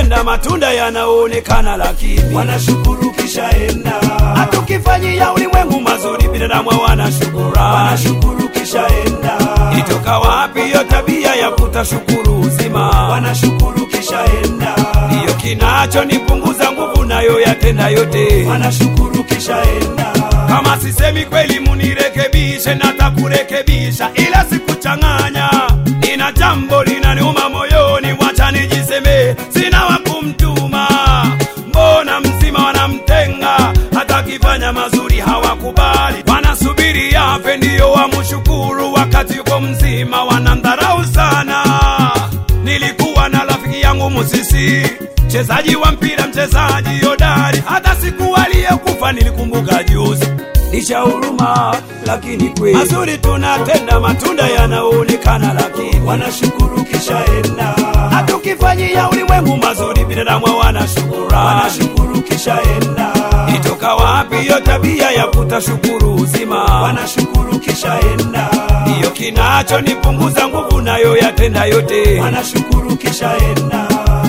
tunatenda matunda yanaonekana, lakini wanashukuru kishaenda, hatukifanyia ulimwengu mazuri, binadamu hawana shukurani. wanashukuru kishaenda, Ilitoka wapi hiyo tabia ya kutashukuru uzima? wanashukuru kishaenda, Ndiyo kinachonipunguza nguvu, nayo yatenda yote. wanashukuru kishaenda, Kama sisemi kweli, munirekebishe, natakurekebisha, ila sikuchanganya. Nina jambo linaniuma moyoni, wacha nijiseme, sina wa kumtuma. Mbona mzima wanamtenga, hata akifanya mazuri hawakubali, wanasubiri yafe ndiyo wamshukuru, wakati yuko mzima wanamdharau sana. Nilikuwa na rafiki yangu Musisi, mchezaji wa mpira, mchezaji hodari, hata siku aliyekufa nilikumbuka juzi. Lisha huruma, lakini kweli mazuri tunatenda, matunda yanaonekana, lakini wanashukuru kishaenda, hatukifanyia ulimwengu mazuri, binadamu hawana shukurani. wanashukuru kishaenda, Ilitoka wapi hiyo tabia ya kutashukuru uzima? wanashukuru kishaenda, Ndiyo kinachonipunguza nguvu, nayo yatenda yote. wanashukuru kishaenda,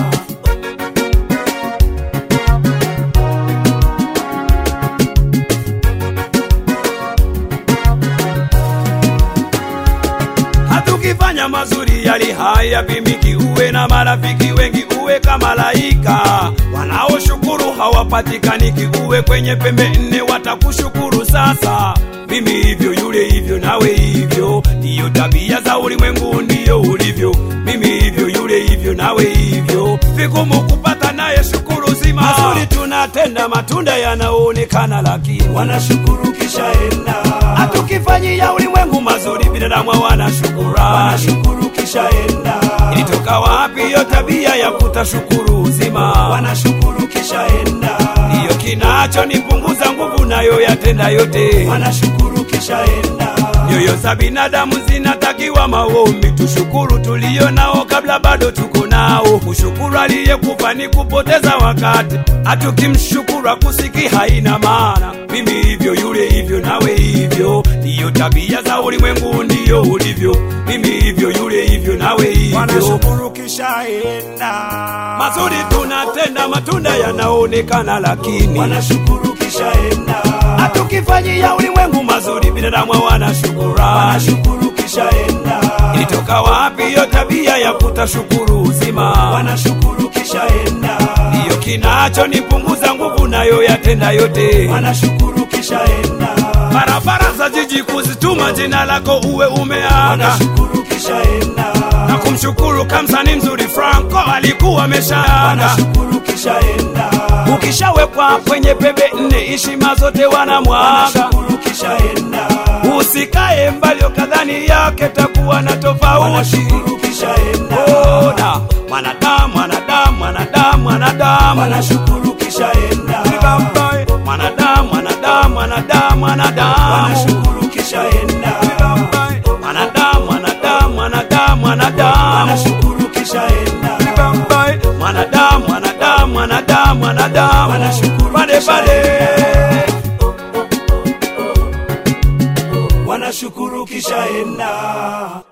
hatukifanya mazuri yali haya pimiki, uwe na marafiki wengi, uwe kama malaika wanaoshukuru hawapatikaniki, uwe kwenye pembe nne watakushukuru. Sasa mimi hivyo, yule hivyo, nawe hivyo, ndiyo tabia za ulimwengu, ndiyo ulivyo. Mimi hivyo, yule hivyo, nawe hivyo, vigumu kupata naye shukuru zima. Mazuri tunatenda, matunda yanaonekana, lakini wanashukuru kishaenda, hatukifanyia ulimwengu mazuri, binadamu hawana shukurani. wanashukuru kishaenda, Ilitoka wapi hiyo tabia ya kutashukuru uzima? wanashukuru kishaenda, Ndiyo kinachonipunguza nguvu, nayo yatenda yote. wanashukuru kishaenda, Nyoyo za binadamu zinatakiwa maombi, tushukuru tulio nao kabla bado tuko nao. Kushukuru aliyekufa ni kupoteza wakati, hatukimshukuru akusiki haina maana. Mimi hivyo, yule hivyo, nawe hivyo, ndiyo tabia za ulimwengu, ndiyo ulivyo. Mimi hivyo, yule hivyo, nawe hivyo. wanashukuru kishaenda, Mazuri tunatenda, matunda yanaonekana, lakini wanashukuru kishaenda, hatukifanyia ulimwengu mazuri, binadamu hawana shukurani. wanashukuru kishaenda, Ilitoka wapi hiyo tabia ya kutashukuru uzima? wanashukuru kishaenda, Ndiyo kinachonipunguza nguvu, nayo yatenda yote. wanashukuru kishaenda, Barabara za jiji kuzituma jina lako uwe umeaga wanashukuru kishaenda, na kumshukuru kamsani mzuri Franco alikuwa ameshaaga. wanashukuru kishaenda, Ukishawekwa kwenye pembe nne, heshima zote wanamwaga. wanashukuru kishaenda, Usikae mbali ukadhani yake takuwa na tofauti. wanashukuru kishaenda, Ona mwanadamu, mwanadamu, mwanadamu, mwanadamu, wanashukuru kishaenda, Bye. mwanadamu, mwanadamu, mwanadamu, mwanadamu, wanashukuru kishaenda, Bye. mwanadamu, mwanadamu, mwanadamu, mwanadamu, wanashukuru kishaenda, Bye. mwanadamu, mwanadamu, mwanadamu, mwanadamu, Wanashukuru pale pale. wanashukuru kishaenda.